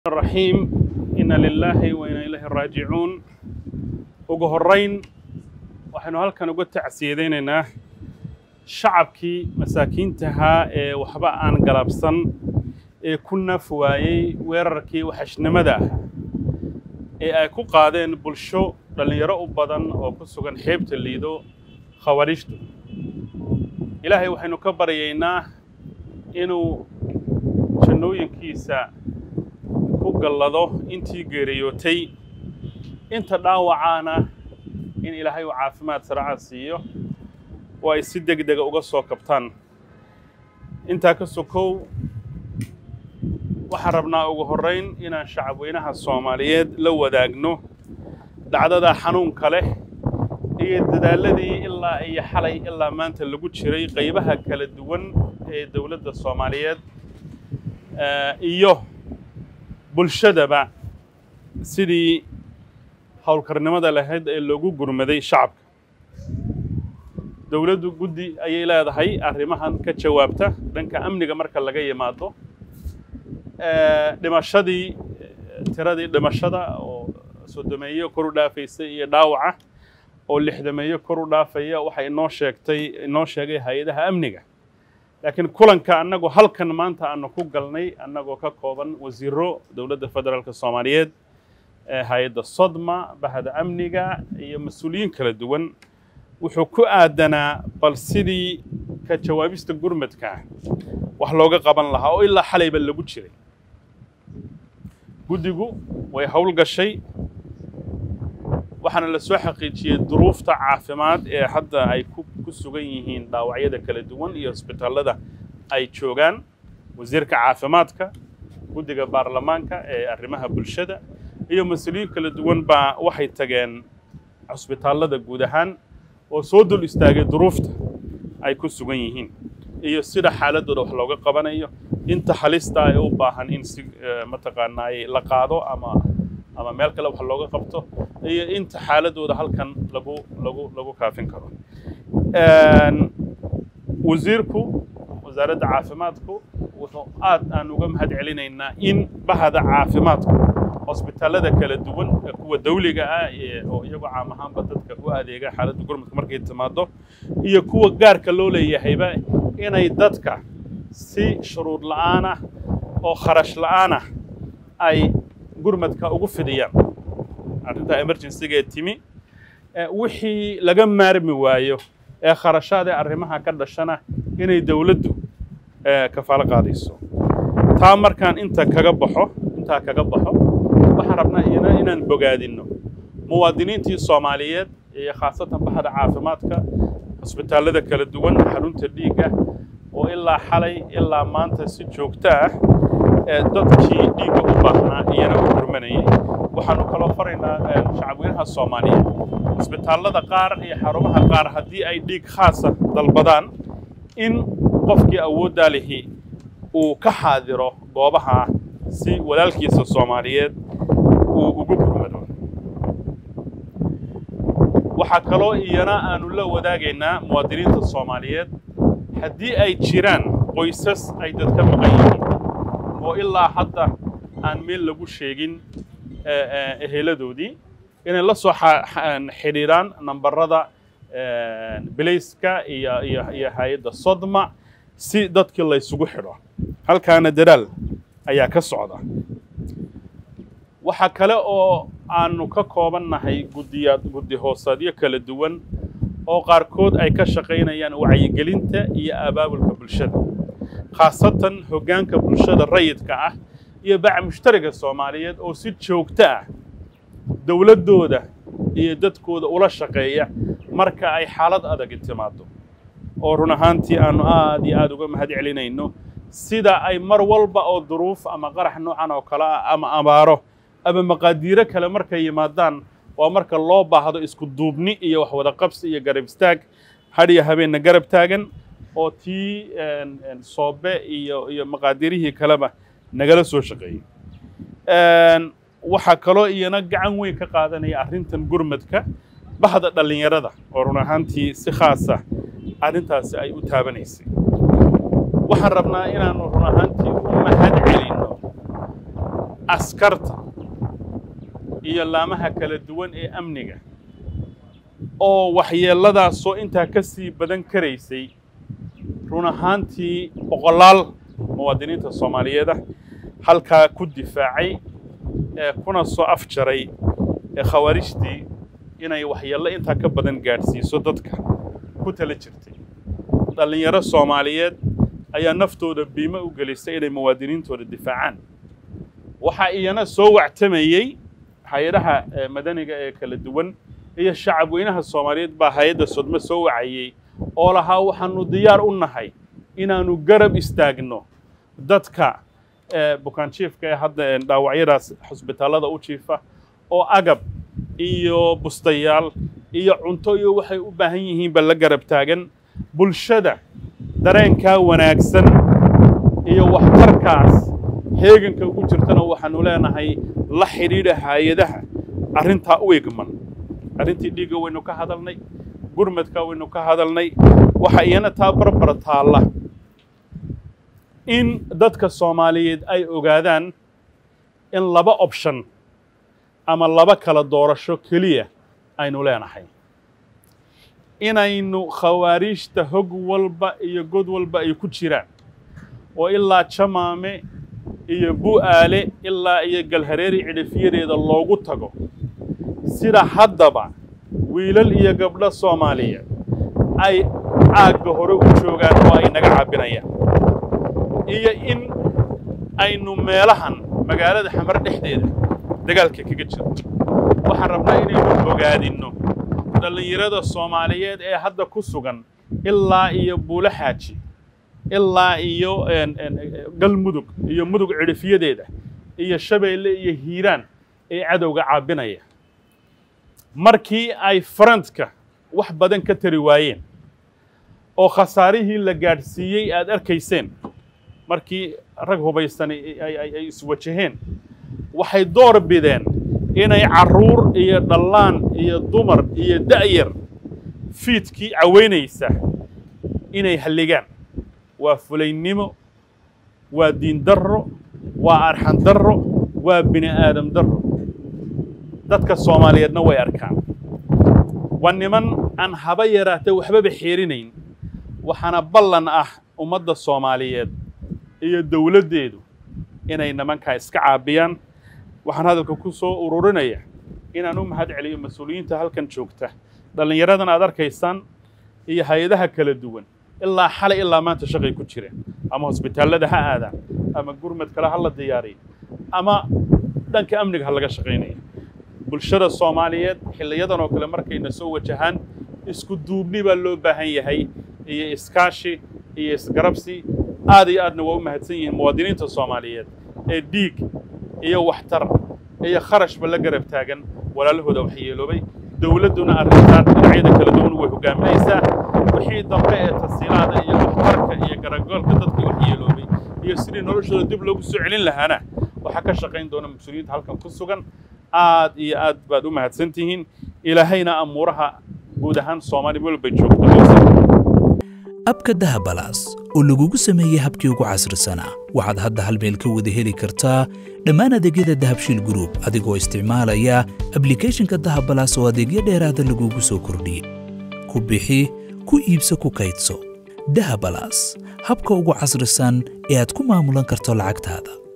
الرحيم إن لله وإنا إليه راجعون ugu horeyn waxaynu halkan uga tacsiyadaynaynaa shacabkii masaakiintahaa ee waxba aan galabsan ee ku naf waayey weerarkii waxashnimada ah ee ay ku qaadeen bulsho dhallinyaro u badan oo ku sugan xeebta liido khawariijtu ilaahay waxaynu ka baryaynaa inuu jannooyinkiisa ku gallado intii geeriyootay inta dhaawacaana in ilaahay uu caafimaad saraaca siiyo oo ay si deg dega uga soo kabtaan intaa ka sokow waxaan rabnaa ugu horrayn inaan shacabweynaha soomaaliyeed la wadaagno dhacdada xanuunka leh iyo dadaalladii ilaa iyo xalay ilaa maanta lagu jiray qaybaha kala duwan ee dowladda soomaaliyeed iyo bulshadaba sidii howlkarnimada lahayd ee loogu gurmaday shacabka dowladdu guddi ayay leedahay arrimahan ka jawaabta dhanka amniga marka laga yimaado dhimashadii tiradii dhimashada oo soddomeeyo kor u dhaafaysa iyo dhaawaca oo lixdameeyo kor u dhaafaya waxay inoo sheegtay inoo sheegay hay-adaha amniga laakiin kulanka annagu halkan maanta aanu ku galnay annagoo ka kooban wasiiro dowladda federaalka soomaaliyeed hay-adda sodma bahda amniga iyo mas-uuliyiin kala duwan wuxuu ku aadanaa bal sidii ka jawaabista gurmadka wax looga qaban lahaa oo ilaa xalayba lagu jiray guddigu way howl gashay waxaana la soo xaqiijiyey duruufta caafimaad ee hadda ay ku sugan yihiin dhaawacyada kala duwan iyo hosbitaallada ay joogaan wasiirka caafimaadka guddiga baarlamaanka ee arrimaha bulshada iyo mas-uuliyiin kala duwan baa waxay tageen cusbitaallada guud ahaan oo soo dul istaagay duruufta ay ku sugan yihiin iyo sida xaaladooda wax looga qabanayo inta halista ay u baahan in si mataqaanaa la qaado ama ama meel kale wax looga qabto iyo inta xaaladooda halkan lagu lagu lagu kaafin karo wasiirku wasaaradda caafimaadku wuxuu aad aan uga mahad celinaynaa in bahda caafimaadku hosbitaallada kala duwan ee kuwa dawliga ah oo iyagoo caam ahaanba dadka u adeega xaaladda gurmadka markay timaado iyo kuwa gaarka loo leeyahayba inay dadka si shuruud la'aan ah oo kharash la'aan ah ay gurmadka ugu fidiyaan arrinta emergencyga ee timi wixii laga maarmi waayo ee kharashaad ee arrimaha ka dhashana inay dowladdu kafaalo qaadayso taa markaan inta kaga baxo intaa kaga baxo waxaan rabnaa iyana inaan bogaadinno muwaadiniintii soomaaliyeed iyo khaasatan baxda caafimaadka cusbitaallada kala duwan xarunta dhiigga oo ilaa xalay ilaa maanta si joogto ah dadkii dhiigga u baahnaa iyana u gurmanayay waxaanu kaloo faraynaa shacabweynaha soomaaliyeed cusbitaallada qaar iyo xarumaha qaar haddii ay dhiig khaasa dalbadaan in qofkii awooddaa lihi uu ka xaadiro goobaha si walaalkiisa soomaaliyeed uu ugu gurmado waxaa kaloo iyana aanu la wadaagaynaa muwaadiniinta soomaaliyeed haddii ay jiraan qoysas ay dadka maqan yihiin oo ilaa hadda aan meel lagu sheegin eheladoodii inay la soo xidhiiraan nambarada belayska iyo iyo iyo hay-adda sodma si dadkii laysugu xidho halkaana dadaal ayaa ka socda waxaa kale oo aanu ka koobannahay guddiyaad guddi hoosaadyo kala duwan oo qaarkood ay ka shaqaynayaan wacyigelinta iyo abaabulka bulshada khaasatan hoggaanka bulshada rayidka ah iyo baca mushtariga soomaaliyeed oo si joogto ah dowladdooda iyo dadkooda ula shaqeeya marka ay xaalad adagi timaado oo run ahaantii aanu aad iyo aad uga mahad celinayno sida ay mar walba oo duruuf ama qarax noocan oo kale ah ama abaaro ama maqaadiiro kale markay yimaadaan waa marka loo baahdo isku duubni iyo wax wada qabsi iyo garab istaag hadhiyo habeenna garab taagan oo tii soobe iyo iyo maqaadirihii kaleba nagala soo shaqeeyey waxaa kaloo iyana gacan weyn ka qaadanaya arrintan gurmadka bahda dhallinyarada oo run ahaantii si khaasa arrintaasi ay u taabanaysay waxaan rabnaa inaanu run ahaantii u mahad celinno askarta iyo laamaha kala duwan ee amniga oo waxyeelladaasoo intaa ka sii badan karaysay run ahaantii boqolaal muwaadiniinta soomaaliyeeda halkaa ku difaacay ee kuna soo afjaray ee khawaarijtii inay waxyeello intaa ka badan gaadhsiiso dadka ku tala jirtay dhallinyaro soomaaliyeed ayaa naftooda biimo u gelisay inay muwaadiniintooda difaacaan waxaa iyana soo wactamayey hay-adaha madaniga ee kala duwan iyo shacab weynaha soomaaliyeed baa hay-adda sodmo soo wacayey oo lahaa waxaanu diyaar u nahay inaannu garab istaagno dadka bukaanjiifka ee hadda dhaawacyadaas xusbitaallada u jiifa oo agab iyo bustayaal iyo cunto iyo waxay u baahan yihiinba la garab taagan bulshada dareenkaa wanaagsan iyo waxtarkaas heeganka ugu jirtana waxaanu leenahay la xidhiidha hay-adaha arrintaa u egman arrintii dhiigga waynu ka hadalnay gurmadka waynu ka hadalnay waxa iyana taa barbar taalla in dadka soomaaliyeed ay ogaadaan in laba option ama laba kala doorasho keliya aynu leenahay inaynu khawaariijta hog walba iyo god walba ay ku jiraan oo ilaa jamaame iyo bu'aale ilaa iyo galhareeri cidhifyadeeda loogu tago sida haddaba wiilal iyo gabdho soomaaliyeed ay caagga hore u joogaan oo ay naga cabbinayaan iyo in aynu meelahan magaalada xamar dhexdeeda dagaalka kaga jirto waxaan rabnaa inaynu ogaadinno dhallinyarada soomaaliyeed ee hadda ku sugan ilaa iyo buulo xaaji ilaa iyo galmudug iyo mudug cidhifyadeeda iyo shabeelle iyo hiiraan ee cadowga caabinaya markii ay farantka wax badan ka tari waayeen oo khasaarihii la gaadhsiiyey aad arkayseen markii rag hubaysani ay iswajaheen waxay door bideen inay carruur iyo dhallaan iyo dumar iyo da'yar fiidkii caweynaysa inay halligaan waa fulaynimo waa diin darro waa arxan darro waa bini aadam darro dadka soomaaliyeedna way arkaan waa niman aan haba yaraatee waxbaba xeerinayn waxaana ballan ah ummadda soomaaliyeed iyo dowladdeedu inay nimankaa iska caabiyaan waxaan hadalka ku soo ururinaya inaan u mahad celiyo mas-uuliyiinta halkan joogta dhallinyaradan aad arkaysaan iyo hay-adaha kala duwan ilaa xalay ilaa maanta shaqay ku jireen ama hosbitaallada ha aadaan ama gurmad kale ha la diyaariyo ama dhanka amniga ha laga shaqaynaya bulshada soomaaliyeed xilliyadan oo kale markayna soo wajahaan isku duubni baa loo baahan yahay iyo iskaashi iyo isgarabsi aad iyo aadna waa u mahadsan yihiin muwaadiniinta soomaaliyeed ee dhiig iyo waxtar iyo kharashba la garab taagan walaalahooda waxyeeloobay dowladduna arrintaan dhinacyada kala duwan way hogaaminaysaa wixii dambe ee tasiilaada iyo waxtarka iyo garagoolka dadkii waxyeeloobay iyo sidii noloshooda dib loogu soo celin lahaana waxaa ka shaqayn doona mas-uuliyiinta halkan ku sugan aad iyo aad baad u mahadsan tihiin ilaahayna amuuraha guud ahaan soomaali welbay joogto abka dahabalaas oo lagugu sameeyey habkii ugu casrisanaa waxaad hadda hal meel ka wada heli kartaa dhammaan adeegyada dahabshiil gruub adigoo isticmaalaya ablikhethonka dahabalaas oo adeegyo dheeraada lagugu soo kordhiyey ku bixi ku iibso ku kaydso dahabalaas habka ugu casrisan ee aad ku maamulan karto lacagtaada